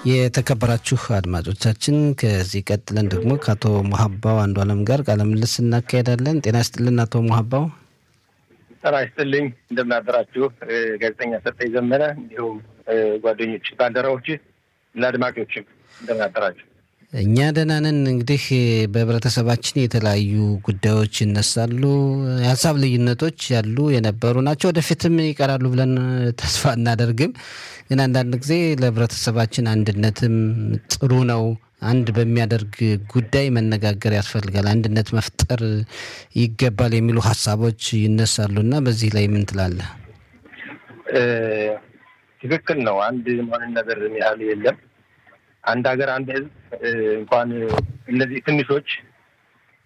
የተከበራችሁ አድማጮቻችን ከዚህ ቀጥለን ደግሞ ከአቶ ሙሀባው አንዱ አለም ጋር ቃለ ምልልስ እናካሄዳለን። ጤና ይስጥልን አቶ ሙሀባው። ጤና ይስጥልኝ። እንደምናደራችሁ ጋዜጠኛ ሰጠኝ ዘመነ፣ እንዲሁም ጓደኞች፣ ባልደረቦች እና አድማጮችም እንደምናደራችሁ። እኛ ደህና ነን። እንግዲህ በህብረተሰባችን የተለያዩ ጉዳዮች ይነሳሉ። የሀሳብ ልዩነቶች ያሉ የነበሩ ናቸው፣ ወደፊትም ይቀራሉ ብለን ተስፋ እናደርግም። ግን አንዳንድ ጊዜ ለህብረተሰባችን አንድነትም ጥሩ ነው። አንድ በሚያደርግ ጉዳይ መነጋገር ያስፈልጋል፣ አንድነት መፍጠር ይገባል የሚሉ ሀሳቦች ይነሳሉ እና በዚህ ላይ ምን ትላለህ? ትክክል ነው። አንድ መሆንን ነገር ያህል የለም። አንድ ሀገር አንድ ህዝብ እንኳን እነዚህ ትንሾች